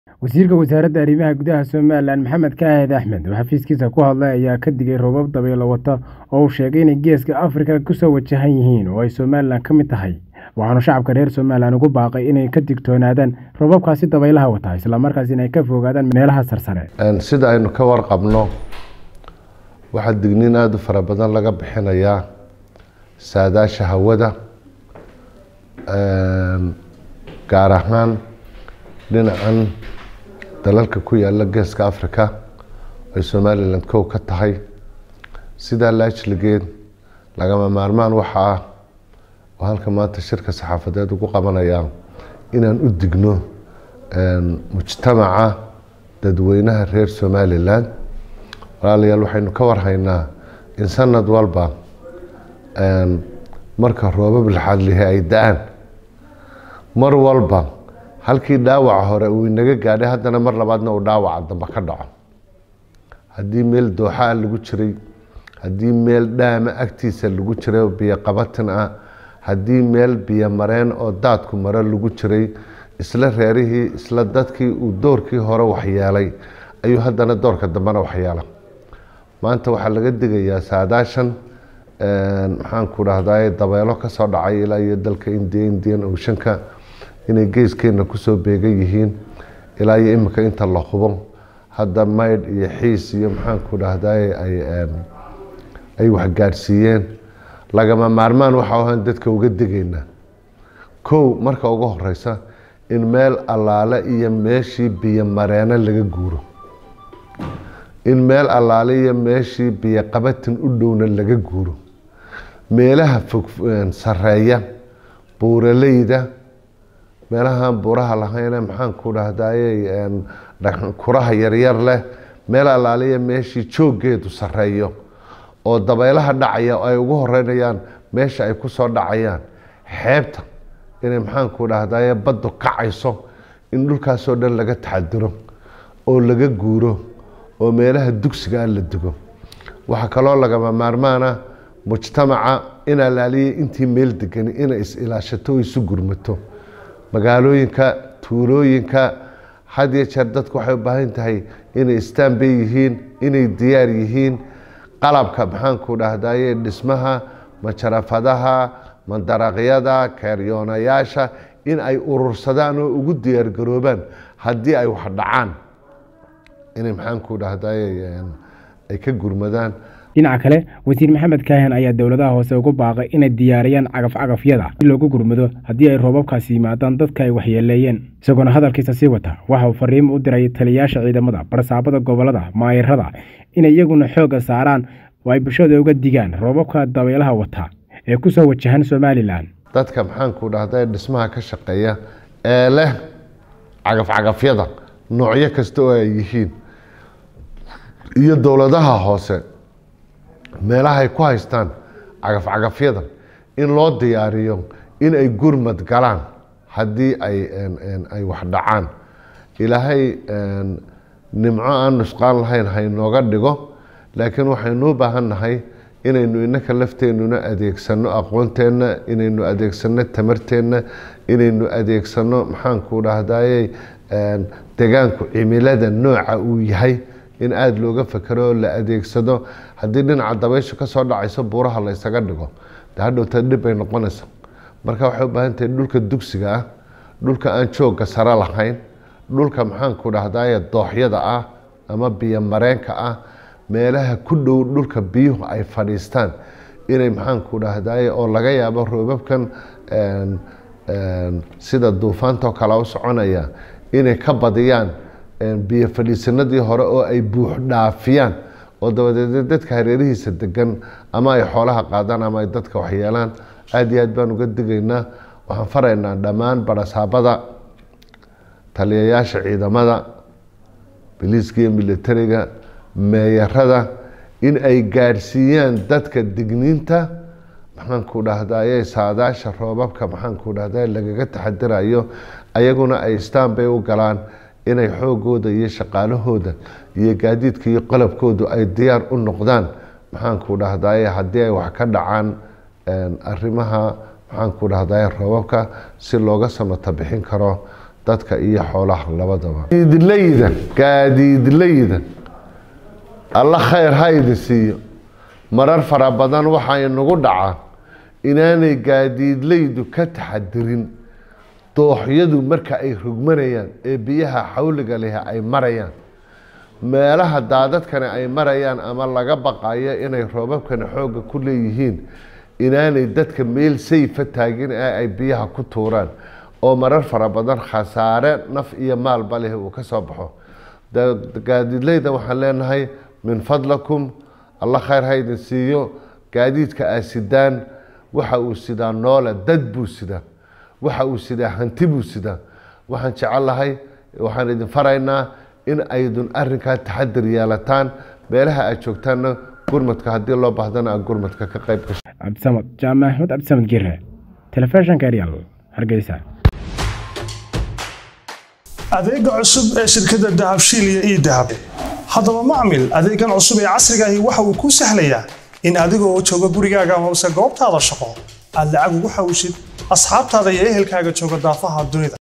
wasiirka wasaaradda arrimaha gudaha somalilan maxamed kaahid axmed oo xafiiskiisa ku hadlay ayaa ka digay roobab dabaylo wata oo uu sheegay inay geeska afrika kusoo wajahan yihiin oo ay somalilan ka mid tahay waxaanu shacabka reer somalilan ugu baaqay inay ka digtoonaadaan roobabkaasi dabaylaha wata islamarkaas inay ka fogaadaan meelaha sarsare sida aynu ka warqabno waxaa digniin aada u fara badan laga bixinayaa saadaasha hawada gaar ahaan dhinacan dalalka ku yaala geeska africa ay somalilan kow ka tahay sidaa laajligeed lagama maarmaan waxa ah oo halka maanta shirka saxaafadeed ugu qabanayaa inaan u digno mujtamaca dadweynaha reer somalilan walaalayaal waxaynu ka warhaynaa in sanad walba marka roobab laxadlihi ay da-aan mar walba halkii dhaawaca hore uu inaga gaadhay haddana mar labaadna uu dhaawaca dambe ka dhaco haddii meel dooxaa lagu jiray haddii meel dhaama agtiisa lagu jiray oo biyo qabatin ah haddii meel biyo mareen oo daadku maro lagu jiray isla reerihii isla dadkii uu doorkii hore waxyeelay ayuu haddana doorka dambena waxyeela maanta waxaa laga digayaa saadaashan maxaanku dhahdaa dabeelo kasoo dhacay ilaa iyo dalka indiya indian oceanka inay geeskeena kusoo beegan yihiin ilaa iyo imika inta la hubo hadda maydh iyo xiis iyo maxaanku dhahday ay waxgaadhsiiyeen lagama maarmaan waxa ahaan dadka uga digaynaa kow marka ugu horeysa in meel allaale iyo meeshii biyo mareeno laga guuro in meel allaale iyo meeshii biyo qabatin u dhowna laga guuro meelaha fog sareeya buuraleyda meelahaan buuraha lahayne maxaanku dhahdaye kuraha yaryar leh meel allaaliya meeshii jooggeedu sareeyo oo dabaylaha dhacaya ay ugu horeynayaan meesha ay kusoo dhacayaan xeebta inay maxaanku dhahdaye baddu kacayso in dhulkaasoo dhan laga taxadiro oo laga guuro oo meelaha dugsigaa la dugo waxaa kaloo lagama maarmaana mujtamaca in allaaliya intii meel degani inay is-ilaashato oo isu gurmato magaalooyinka tuulooyinka had iyo jeer dadku waxay u baahan tahay inay istaanbay yihiin inay diyaar yihiin qalabka maxaanku dhahdaye dhismaha majarafadaha mandaraqyada keeryoonayaasha in ay urursadaan oo ugu diyaargaroobaan haddii ay wax dhacaan inay maxaanku dhahdaye ay ka gurmadaan dhinaca kale wasiir maxamed kaahin ayaa dowladaha hoose ugu baaqay inay diyaariyaan cagaf-cagafyada si loogu gurmado haddii ay roobabkaasi yimaadaan dadka ay waxyeeleeyeen isagoona hadalkiisa sii wata waxa uu fariimo u diray taliyayaasha ciidamada barsaabada gobolada maayirada inay iyaguna xoogga saaraan oo ay bulshada uga digaan roobabka dabaylaha wata ee kusoo wajahan somalilan dadka maxaanku dhahda dhismaha ka shaqeeya ee leh cagaf-cagafyada noocyo kasta oo ay yihiin iyo dowladaha hoose meelahay ku haystaan cagaf-cagafyada in loo diyaariyo in ay gurmad galaan haddii ay wax dhacaan ilaahay nimco aan nusqaan lahayn haynooga dhigo laakiin waxaynu u baahan nahay inaynu inaka lafteenuna adeegsano aqoonteenna inaynu adeegsano tamarteenna inaynu adeegsano maxaanku dhahdaye degaanku cimilada nooca uu yahay in aada looga fekero oo la adeegsado haddii dhinaca dabayshu kasoo dhacayso buuraha la ysaga dhigo de hadhowta dhib bay noqonaysa marka waxay u baahan tahay dhulka dugsiga ah dhulka aan joogga sare lahayn dhulka maxaanku dhahdaye dooxyada ah ama biyo mareenka ah meelaha ku dhow dhulka biyuhu ay fadhiistaan inay maxaanku dhahdaye oo laga yaabo roobabkan sida duufaantoo kale u soconaya inay ka badiyaan biyo fadhiisanadii hore oo ay buux dhaafiyaan oo dabadeed dadka hareerihiisa degan ama ay xoolaha qaadaan ama ay dadka waxyeelaan aada iyo aad baan uga digaynaa waxaan faraynaa dhammaan barasaabada taliyayaasha ciidamada biliiska iyo militariga meeyarada in ay gaadhsiiyaan dadka digniinta maxaanku dhahdaye saadaasha roobabka maxaanku dhahda lagaga taxadirayo ayaguna ay istaan bay u galaan inay xoogooda iyo shaqaalahooda iyo gaadiidka iyo qalabkoodu ay diyaar u noqdaan maxaanku dhahdaye haddii ay wax ka dhacaan arrimaha maxaanku dhahdaye roobabka si looga samata bixin karo dadka iyo xoolaha labadaba gaadiidlayda gaadiidlayda alla khayr ha idin siiyo marar fara badan waxaa inagu dhacaa inaanay gaadiidlaydu ka taxadirin dooxyadu marka ay rogmanayaan ee biyaha xawliga leh ay marayaan meelaha daadadkani ay marayaan ama laga baqayo inay roobabkani xoogga ku leeyihiin inaanay dadka meel sayfa taagin ee ay biyaha ku tuuraan oo marar fara badan khasaare naf iyo maalba leh uu ka soo baxo gaadiidleyda waxaan leenahay min fadlakum alla khayr ha idin siiyo gaadiidka aa sidaan waxa uu sidaa noole dad buu sidaa waxa uu sidaa hanti buu sidaa waxaan jecelahay waxaan idin faraynaa in aydun arinkaa taxadir yeelataan meelaha aad joogtaanna gurmadka haddii loo baahdana aan gurmadka ka qayb gasho cabdisamad jaamac axmed cabdisamad gire telefishinka eryal hargeysa adeega cusub ee shirkadda dahabshiil iyo ii dahab haddaba macmil adeegan cusub ee casrigaahi waxa uu kuu sahlayaa in adigoo jooga gurigaaga amase goobtaada shaqo aad lacag ugu xawshid asxaabtaada iyo ehelkaaga jooga daafaha dunida